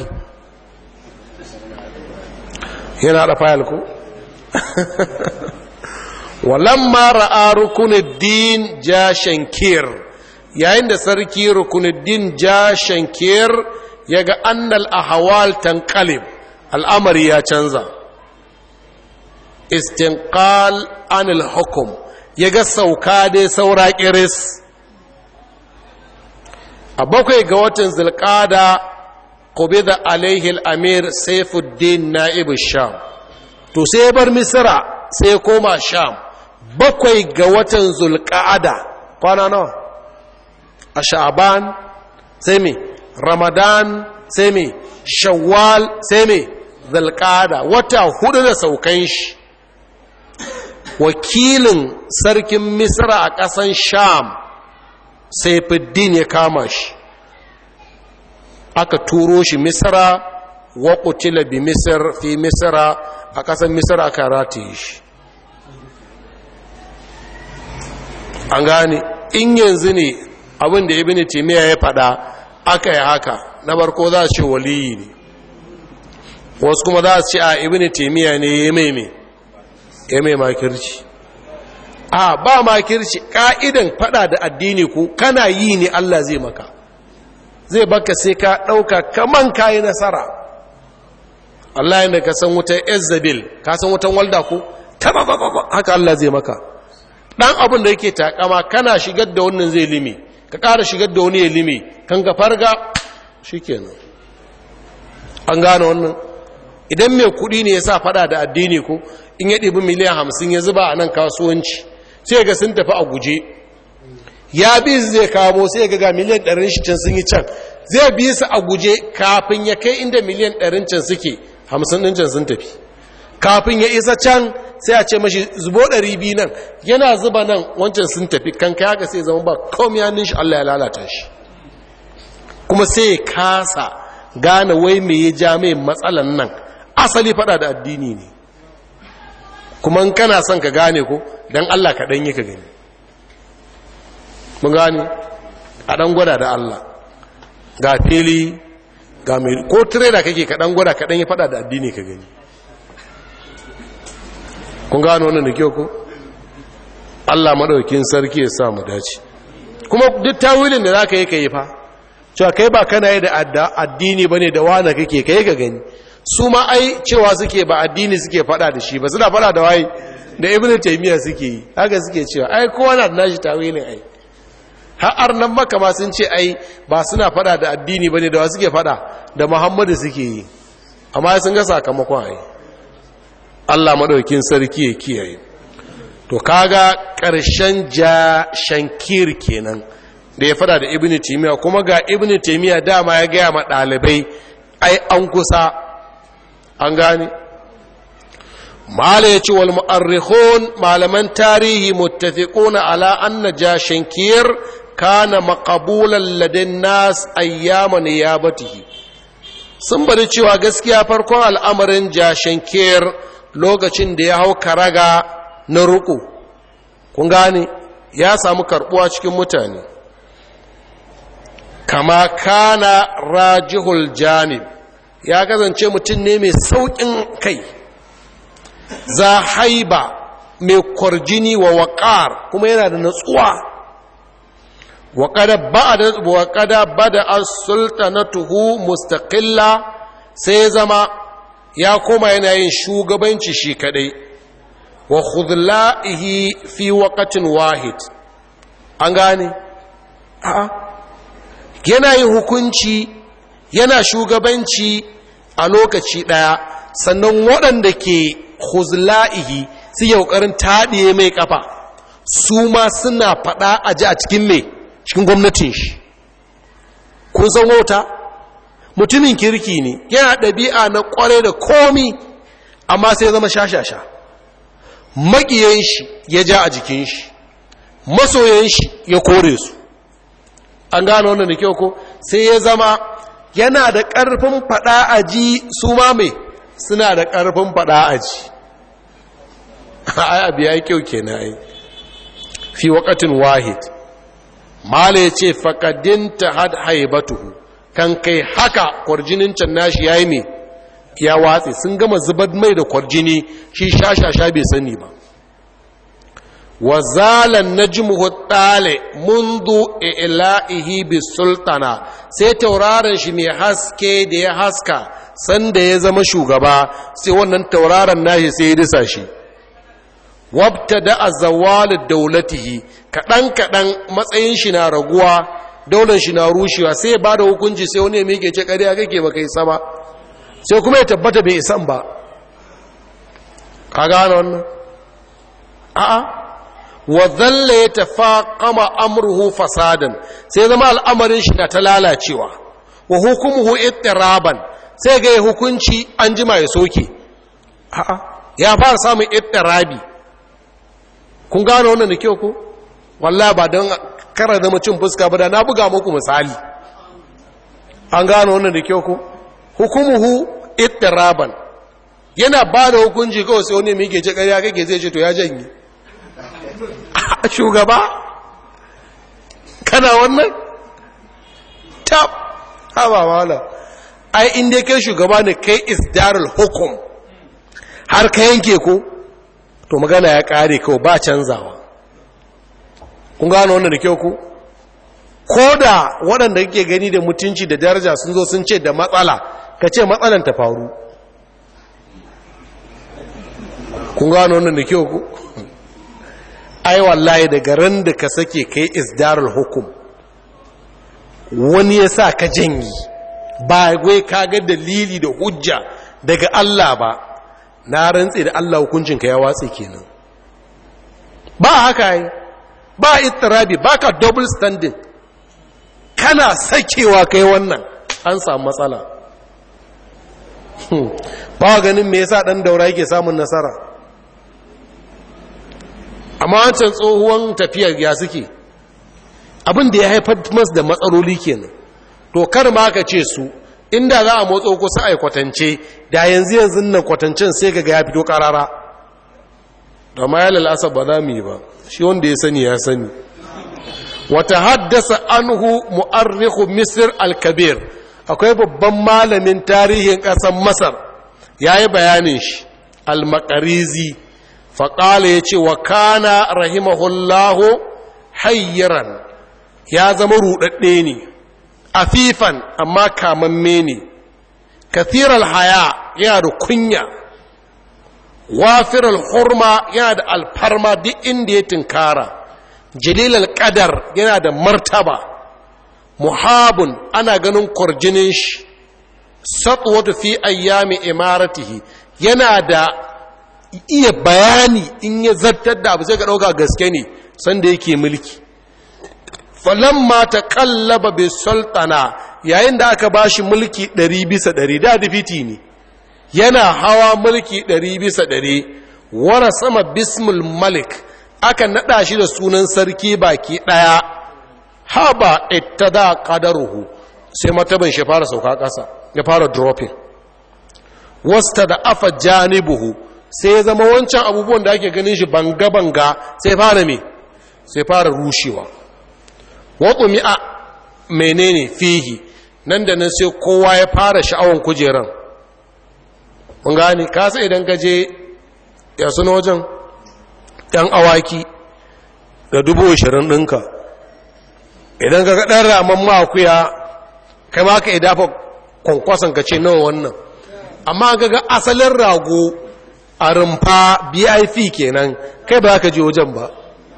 yana da fayil ko walamma ra'a rukunuddin ja shankir yayin da sarki rukunuddin ja shankir ya ga annal ahwal tanqalib al'amari ya canza istinqal anil hukum ya ga sauka dai saura kiris a bakwai ga watan zulqada qubida alaihi al-amir saifuddin na'ib sham to sai bar misra sai koma sham bakwai ga watan zulqa'ada kwana nawa a sha'ban sai me ramadan sai me shawwal sai me zulqa'ada wata hudu da saukan shi wakilin sarkin misra a ƙasan sham saifuddin ya kama shi aka turo shi misra wa qutila bi misr fi misra a ƙasar misra aka rataye shi an gane in yanzu ne abin da ibn timiya ya faɗa aka yi haka na barko za su ce waliyi ne wasu kuma za su ce a ibn timiya ne ya mai mai ya mai makirci a ba makirci ka'idan faɗa da addini ku kana yi ne Allah zai maka zai baka sai ka ɗauka kaman kayi nasara Allah yadda ka san wutan ezzabil ka san wutan walda ku tabababa haka Allah zai maka ɗan abin da yake takama kana shigar da wannan zai limi ka ƙara shigar da wani ya limi kan ga farga shi kenan an gane wannan idan mai kuɗi ne ya sa faɗa da addini ko in ya ɗibi miliyan hamsin ya zuba a nan kasuwanci sai ga sun tafi a guje ya bi zai kamo sai ga ga miliyan ɗarin shi can sun yi can zai bi su a guje kafin ya kai inda miliyan ɗarin can suke hamsin ɗin can sun tafi kafin ya isa can sai a ce mashi zubo ɗari biyu nan yana zuba nan wancan sun tafi kan kai haka sai zama ba kawai ya nishi Allah ya lalata shi kuma sai ya kasa gane wai me ya ja mai matsalan nan asali fada da addini ne kuma in kana son ka gane ko don Allah ka ɗanyi ka gani mun gane a ɗan gwada da Allah ga fili ga mai ko tireda kake ka ɗan gwada ka ɗanyi fada da addini ka gani kun gano wannan da kyau ko Allah maɗaukin sarki ya sa mu dace kuma duk tawilin da za ka yi ka yi fa cewa kai ba kana yi da addini ba ne da wane kake kai ga gani su ma ai cewa suke ba addini suke fada da shi ba suna fada da waye da ibn taymiya suke yi haka suke cewa ai kowa na da nashi tawilin ai har nan maka ma sun ce ai ba suna fada da addini bane da wa suke fada da muhammadu suke yi amma sun ga sakamakon ai Allah madaukin sarki ya kiyaye to kaga ƙarshen ja shankir kenan da ya fada da ibn taymiya kuma ga ibn taymiya dama ya gaya ma ɗalibai ai an kusa an gane mala ya ce wal mu'arrikhun malaman tarihi muttafiquna ala anna jashankir kana maqbulan ladin nas ayyama niyabatihi sun bari cewa gaskiya farkon al'amarin jashankir lokacin da ya hau karaga na ruku kun gane ya samu karbuwa cikin mutane kama kana rajihul janib ya kasance mutum ne mai sauƙin kai za haiba mai kwarjini wa waƙar kuma yana da natsuwa waƙada bada as-sultanatuhu mustaqilla sai zama ya koma yana yin shugabanci shi kadai wa khudla'ihi fi waqtin wahid an gane a'a yana yin hukunci yana shugabanci a lokaci ɗaya sannan waɗanda ke huzla'ihi su yaukarin taɗiye mai ƙafa su ma suna faɗa a ji a cikin mai cikin gwamnatin shi kun san wauta mutumin kirki ne yana ɗabi'a na ƙware da komi amma sai zama shashasha maƙiyan shi ya ja a jikin shi masoyan shi ya kore su an gano wannan da kyau ko sai ya zama yana da ƙarfin faɗa a ji su ma mai suna da ƙarfin faɗa a ji ai abu ya yi kyau ke na yi fi waƙatin wahid mala ya ce faƙadinta had haibatuhu kan kai haka kwarjinin can nashi ya yi mai ya watse sun gama zubar mai da kwarjini shi sha-sha-sha bai sani ba wa zalan najmuhu tale mundu ila'ihi bi sultana sai tauraron shi mai haske da ya haska sanda ya zama shugaba sai wannan tauraron nashi sai ya disa shi wabta da azawalin daulatihi kaɗan kaɗan matsayin shi na raguwa daular shi na rushewa sai ya bada hukunci sai wani ya miƙe ce ƙarya kake baka isa ba sai kuma ya tabbata bai isan ba ka gane wannan a'a wa zalla ya tafaqama amruhu fasadan sai zama al'amarin shi na ta lalacewa wa hukumuhu ittiraban sai ga hukunci an jima ya soke a'a ya fara samun ittirabi kun gano wannan da kyau ko wallahi ba don kara zama cin fuska ba da na buga muku misali an gano wannan da kyau ko hukumuhu ittiraban yana ba da hukunci kawai sai wani mai gece ƙarya kake zai ce to ya janye shugaba kana wannan tab haba wala ai inda kai shugaba ne kai isdarul hukum har ka yanke ko to magana ya kare kawai ba canzawa kun gano wannan da kyau ku ko da waɗanda kake gani da mutunci da daraja sun zo sun ce da matsala ka ce matsalan ta faru kun gano wannan da kyau ku ai wallahi daga ran da ka sake kai isdarul hukum wani ya sa ka janyi ba wai ka ga dalili da hujja daga Allah ba na rantse da Allah hukuncinka ya watse kenan ba haka yi ba ittirabi ba ka double standing kana sakewa kai wannan an samu matsala ba ganin me yasa dan daura yake samun nasara amma wancan tsohuwan tafiyar ya suke abin da ya haifar masu da matsaloli kenan to kar ma ka ce su inda za a motsa kusa a kwatance da yanzu yanzu nan kwatancen sai ga ya fito karara da ma ya lalasa ba za mu yi ba shi wanda ya sani ya sani wata haddasa anhu mu'arrihu misir al-kabir akwai babban malamin tarihin ƙasar masar ya yi bayanin shi al-makarizi faƙala ya ce wa kana rahimahullahu hayyaran ya zama ruɗaɗɗe ne afifan amma kamamme ne kathiral haya yana da kunya wafiral hurma yana da alfarma duk inda ya tinkara jalilal qadar yana da martaba muhabun ana ganin kwarjinin shi satwatu fi ayyami imaratihi yana da iya bayani in ya zartar da abu sai ka ɗauka gaske ne sanda yake mulki falamma ta kallaba bai sultana yayin da aka ba shi mulki ɗari bisa ɗari da difiti ne yana hawa mulki ɗari bisa ɗari wara sama bismul malik aka naɗa shi da sunan sarki baki ɗaya haba ita da ƙadaruhu sai mataban shi fara sauka ƙasa ya fara dropping wasta da afa janibuhu sai ya zama wancan abubuwan da ake ganin shi banga-banga sai fara me sai fara rushewa waƙumi a menene fihi nan da nan sai kowa ya fara sha'awan kujeran mun gane kasa idan gaje ya suna wajen ɗan awaki da dubu ashirin ɗinka idan ka ɗan raman makuya kai ma ka idafa kwankwason ka ce nawa wannan amma ga asalin rago a rumfa bif kenan kai ba ka je wajen ba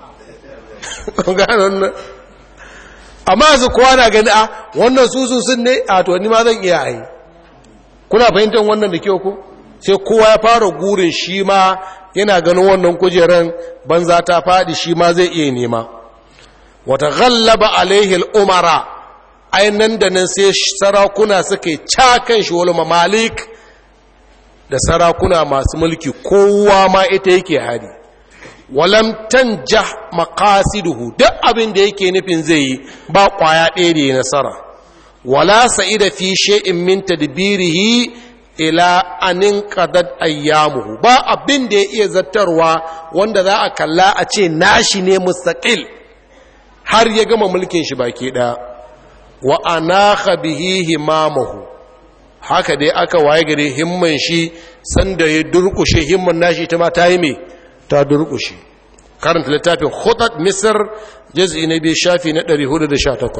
amma su kowa na gani a wannan susun sun ne a to ni ma zan iya yi kuna fahimtar wannan da kyau ku sai kowa ya fara gurin shi ma yana ganin wannan kujeran banza ta faɗi shi ma zai iya nema wata ghallaba alaihi umara ai nan da nan sai sarakuna suka yi cakan shi wani mamalik da sarakuna masu mulki kowa ma ita yake hari walam tanja maqasiduhu duk abin da yake nufin zai yi ba kwaya ɗaya da nasara wala sa'ida fi shay'in min tadbirihi ila anin qadad ayyamuhu ba abin da ya iya zattarwa wanda za a kalla a ce nashi ne mustaqil har ya gama mulkin shi baki ɗaya wa anakha bihi himamahu haka dai aka waye gare himman shi sanda ya durkushe himman nashi ta ma ta yi me ta durkushe karanta littafin khutat misr juz'i na biyu shafi na 418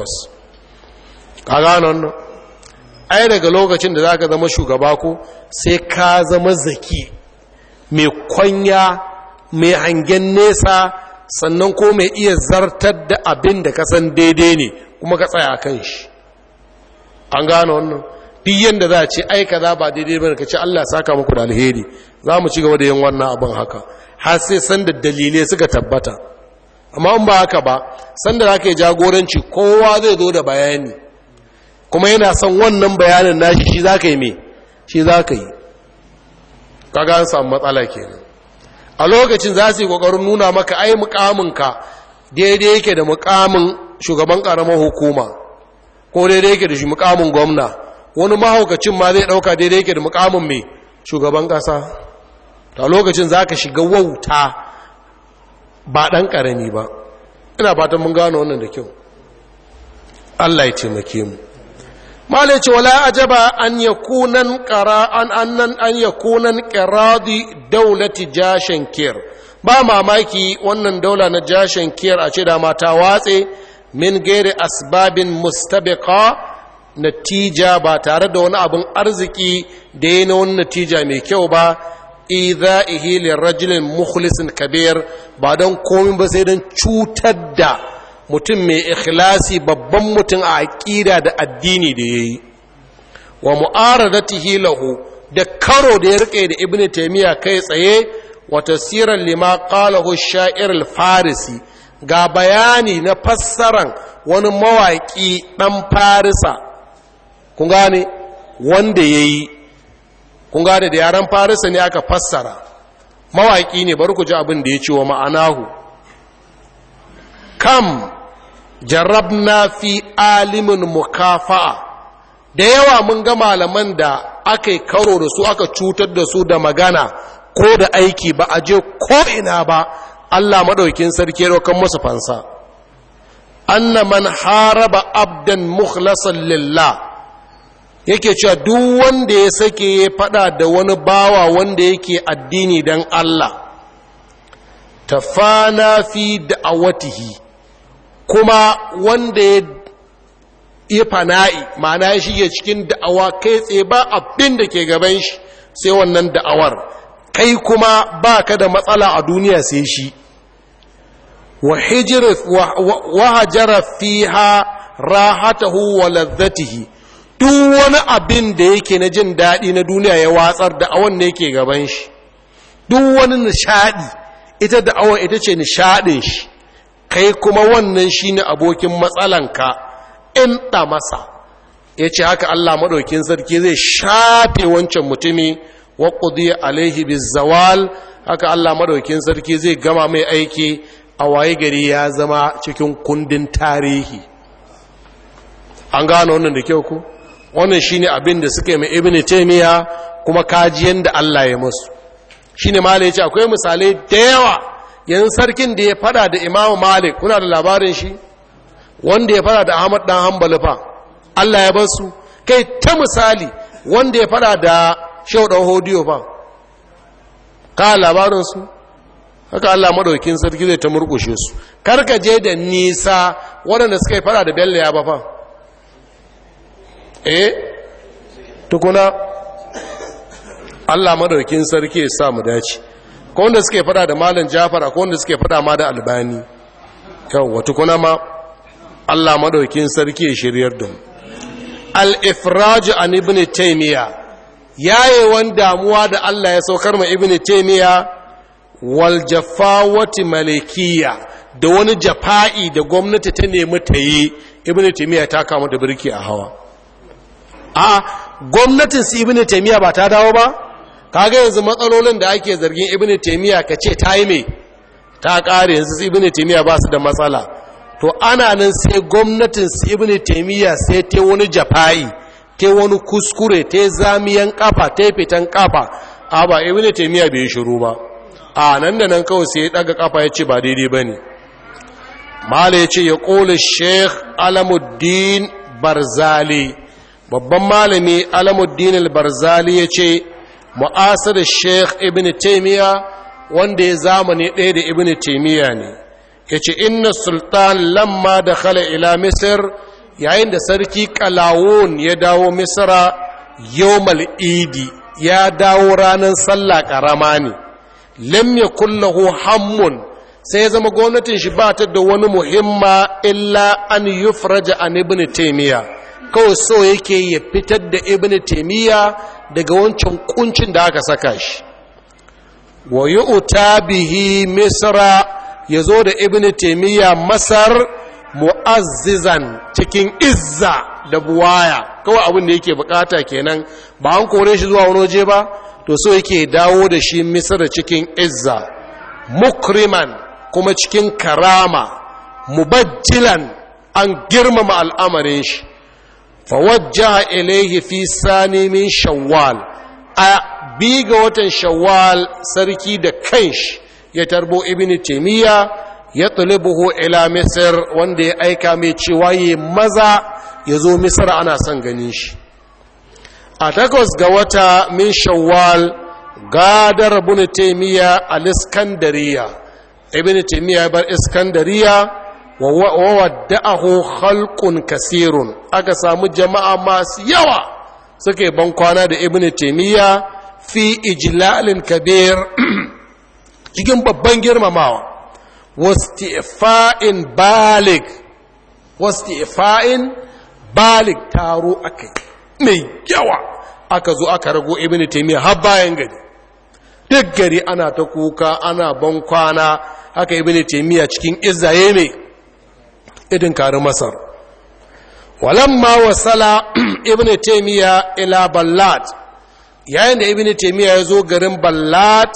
ka gano wannan ai daga lokacin da zaka zama shugaba ko sai ka zama zaki mai kwanya mai hangen nesa sannan ko mai iya zartar da abin da ka san daidai ne kuma ka tsaya kan shi an gano wannan duk yanda za a ce ai kaza ba daidai ba ka ce Allah saka muku da alheri za mu ci gaba da yin wannan abin haka har sai san da dalilai suka tabbata amma in ba haka ba san da zaka yi jagoranci kowa zai zo da bayani kuma yana son wannan bayanin nashi shi zaka yi me shi zaka yi kaga an samu matsala kenan a lokacin za su yi kokarin nuna maka ai mukaminka daidai yake da mukamin shugaban karamar hukuma ko daidai yake da shi mukamin gwamna wani mahaukacin ma zai dauka daidai yake da mukamin mai shugaban kasa ta lokacin za ka shiga wauta ba ɗan ƙarami ba ina fatan mun gano wannan da kyau Allah ya taimake mu mala ce wala ajaba an yakunan qara an annan an yakunan qiradi dawlati jashin kir ba mamaki wannan daula na jashin kir a ce da mata watse min gairi asbabin mustabiqa natija ba tare da wani abin arziki da ya na wani natija mai kyau ba idha'ihi lirajulin mukhlisin kabir ba don komin ba sai don cutar da mutum mai ikhlasi babban mutum a aƙida da addini da yayi wa mu'aradatihi lahu da karo da ya rike da ibnu taymiya kai tsaye wa tasiran lima qalahu shair al-farisi ga bayani na fassaran wani mawaƙi ɗan farisa kun gane wanda ya yi kun gane da yaren farisa ne aka fassara mawaƙi ne bari ku ji abin da ya ce wa ma'anahu kam jarabna fi alimin mukafa'a da yawa mun ga malaman da aka yi karo da su aka cutar da su da magana ko da aiki ba a je ko'ina ba Allah maɗaukin sarki rokan musu fansa anna man haraba abdan mukhlasan lillah yake cewa duk wanda ya sake ya fada da wani bawa wanda yake addini dan Allah tafana fi da'awatihi kuma wanda ya iya fana'i ma'ana ya shige cikin da'awa kai tsaye ba abin da ke gaban shi sai wannan da'awar kai kuma ba ka da matsala a duniya sai shi wa hajara fiha rahatahu wa lazzatihi duk wani abin da yake na jin daɗi na duniya ya watsar da awon ne yake gaban shi duk wani nishaɗi ita da awon ita ce nishaɗin shi kai kuma wannan shi ne abokin matsalanka in ɗa masa ya ce haka Allah maɗaukin sarki zai shafe wancan mutumi wa ƙudiyar alaihi bizawal haka Allah maɗaukin sarki zai gama mai aiki a waye gari ya zama cikin kundin tarihi an gano wannan da kyau ku wannan shine abin da suka yi mai ibn taymiya kuma kajiyan da Allah ya musu shine malai yace akwai misalai da yawa yanzu sarkin da ya fada da Imam Malik kuna da labarin shi wanda ya fada da Ahmad dan Hanbali fa Allah ya basu kai ta misali wanda ya fada da Shehu dan Hodiyo fa ka labarin su haka Allah madaukin sarki zai ta murkushe su karka je da nisa waɗanda suka yi fada da Bello ya ba fa eh tukuna Allah madaukin sarki ya sa mu dace ko wanda suke fada da malam Jafar ko wanda suke fada ma da Albani yawa tukuna ma Allah madaukin sarki ya shiryar da mu al-ifraj an ibn taymiya yayewan damuwa da Allah ya saukar ma ibn taymiya wal jafawati malikiya da wani jafa'i da gwamnati ta nemi ta yi ibn taymiya ta kama da birki a hawa a gwamnatin su ibn taymiya ba ta dawo ba kaga yanzu matsalolin da ake zargin ibn taymiya kace ta yi me ta kare yanzu su ibn taymiya ba su da matsala to ana nan sai gwamnatin su ibn taymiya sai ta wani jafa'i ta wani kuskure ta zamiyan kafa ta fitan kafa a ba ibn taymiya bai shiru ba a nan da nan kawai sai ya daga kafa ya ce ba daidai bane mala ya ce ya ƙola sheikh alamuddin barzali babban malami alamuddin al-barzali ya ce mu'asir sheikh ibn taimiyya wanda ya zamani ɗaya da ibn taimiyya ne ya ce inna sultan lamma da khala ila misir yayin da sarki kalawun ya dawo misira yawmal idi ya dawo ranar sallah ƙarama ne lam yakun lahu hammun sai ya zama gwamnatin shi ba ta da wani muhimma illa an yufraja an ibn taimiyya kawai so yake ya fitar da ibn taimiyya daga wancan kuncin da aka saka shi wa yu'ta bihi misra yazo da ibn taimiyya masar mu'azzizan cikin izza da buwaya kawai abin da yake bukata kenan ba an kore shi zuwa wani waje ba to so yake dawo da shi misra cikin izza mukriman kuma cikin karama mubajjilan an girmama al'amarin shi fawajjaha ilaihi fi sani min shawwal a bi ga watan shawwal sarki da kanshi ya tarbo ibn taymiya ya tulubuhu ila misr wanda ya aika mai cewa yi maza ya zo misr ana son ganin shi a takwas ga wata min shawwal gadar ibn taymiya al-iskandariya ibn taymiya bar iskandariya wa wadda'ahu khalqun kasirun aka samu jama'a masu yawa suke ban kwana da ibn taymiya fi ijlalin kabir cikin babban girmamawa wastifa'in balig wastifa'in balig taro akai mai yawa aka zo aka rago ibn taymiya har bayan gari duk gari ana ta kuka ana ban kwana haka ibn taymiya cikin izzaye mai idin kari masar walamma wasala ibn taymiya ila ballat yayin da ibn taymiya ya zo garin ballat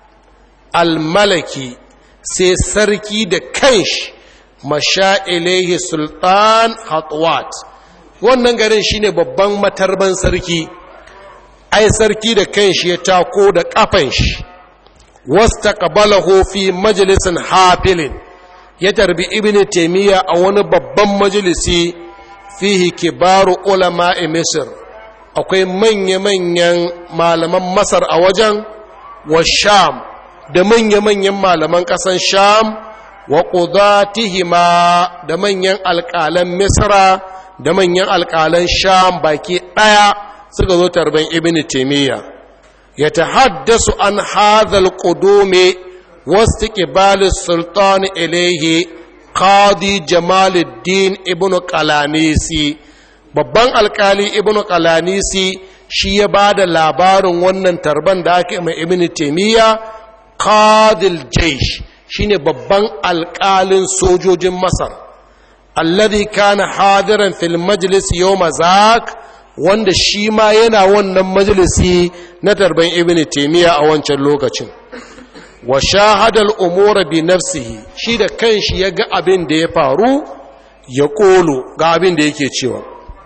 al-malaki sai sarki da kanshi masha ilaihi sultan hatwat wannan garin shine babban matarban sarki ai sarki da kanshi ya tako da kafan shi wastaqbalahu fi majlisin hafilin ya tarbi ibnu taymiya a wani babban majalisi fihi kibaru ulama'i misr akwai manya-manyan malaman masar a wajen wa sham da manya-manyan malaman ƙasan sham wa ƙudatihima da manyan alƙalan misra da manyan alƙalan sham baki ɗaya suka zo tarban ibn taimiyya ya ta haddasu an hadhal ƙudume wasu ƙibalin sultan ilaihi qadi jamaluddin ibn qalanisi babban alƙali ibn qalanisi shi ya ba da labarin wannan tarban da aka mai ibn taimiyya qadil jaish shine babban alƙalin sojojin masar alladhi kana hadiran fil majlis yawma zak wanda shi ma yana wannan majalisi na tarban ibn taymiya a wancan lokacin wa shahada al-umura bi nafsihi shi da kanshi ya ga abin da ya faru ya kolo ga abin da yake cewa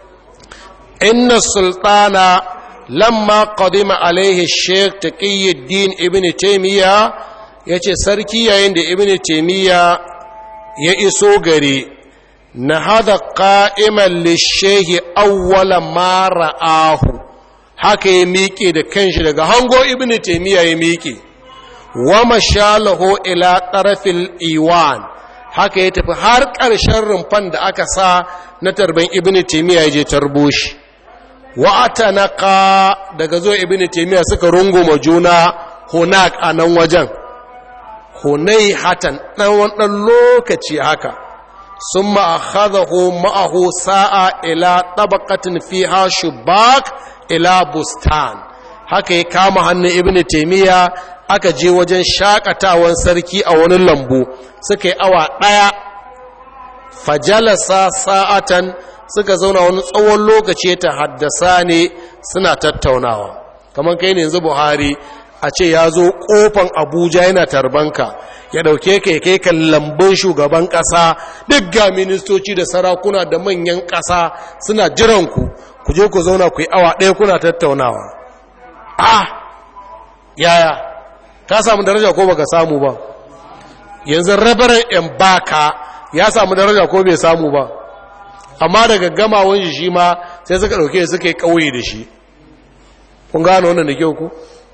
inna sultana lamma qadima alaihi sheikh taqiyuddin ibn taymiya yace sarki yayin da ibn taymiya ya iso gare na hada qa'iman lishehi awwala ma ra'ahu haka ya miƙe da kanshi daga hango ibn taymiya ya miƙe wa mashalahu ila tarafil iwan haka ya tafi har ƙarshen rumfan da aka sa na tarban ibn taymiya ya je tarbo shi wa'ata na ka daga zo ibini taimiyya suka runguma juna hunak a nan wajen hunai hatan ɗan ɗan lokaci haka sun ma'akhadahu ma'ahu sa'a ila tabakatin fiha shubak ila bustan haka ya kama hannun ibini taimiyya aka je wajen shakatawan sarki a wani lambu suka yi awa ɗaya fajalasa sa'atan suka zauna wani tsawon lokaci ta haddasa ne suna tattaunawa kamar kai ne yanzu buhari a ce ya zo kofan abuja yana tarbanka ya dauke kai kai kan lambun shugaban kasa duk ga ministoci da sarakuna da manyan kasa suna jiranku ku je ku zauna ku yi awa ɗaya kuna tattaunawa ah yaya ka samu daraja ko baka samu ba yanzu rabaran yan baka ya samu daraja ko bai samu ba amma daga gamawan shi shi ma sai suka ɗauke suka yi ƙauye da shi kun gano wannan da kyau ku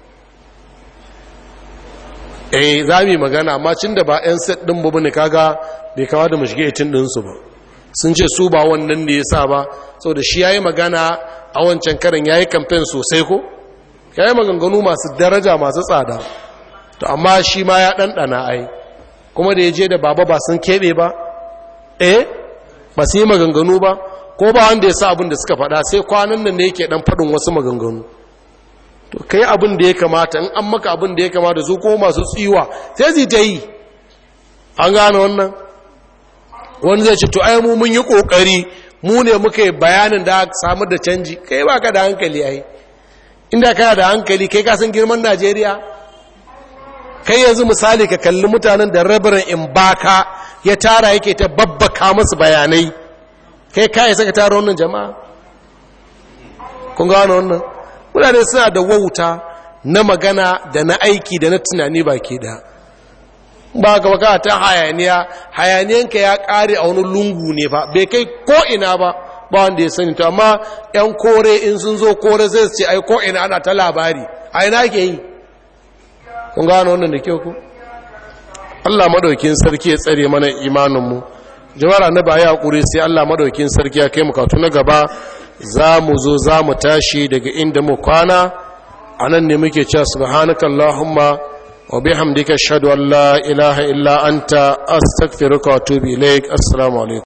eh za mu yi magana amma cin da ba 'yan set ɗin babu ne kaga bai kawo da mashige itin ɗinsu ba sun ce su ba wannan da ya sa ba sau da shi ya yi magana a wancan karin ya yi kamfen sosai ko ya yi maganganu masu daraja masu tsada to amma shi ma ya ɗanɗana ai kuma da ya je da baba ba sun keɓe ba eh ba su yi maganganu ba ko ba wanda ya sa abin da suka faɗa sai kwanan nan ne yake ɗan faɗin wasu maganganu to kai abin da ya kamata in an maka abin da ya kamata su ko masu tsiwa sai zai ta yi an gane wannan wani zai ce to ai mu mun yi kokari mu ne muka yi bayanin da aka samu da canji kai ba ka da hankali ai inda kana da hankali kai ka san girman najeriya kai yanzu misali ka kalli mutanen da rabarin in baka ya tara yake ta babbaka masu bayanai kai kai saka tara wannan jama'a kun gano wannan mutane suna da wauta na magana da na aiki da na tunani baki da ba ga baka ta hayaniya hayaniyanka ya kare a wani lungu ne fa bai kai ko ina ba ba wanda ya sani to amma yan kore in sun zo kore sai su ce ai ko ina ana ta labari a ina ke yi kun gano wannan da kyau ku Allah madaukin sarki ya tsare mana imaninmu jama'ar annabi ya hakuri sai Allah madaukin sarki ya kai mu katu na gaba za mu zo za mu tashi daga inda mu kwana anan ne muke cewa subhanakallahumma wa bihamdika ashhadu an la ilaha illa anta astaghfiruka wa atubu ilaik assalamu alaikum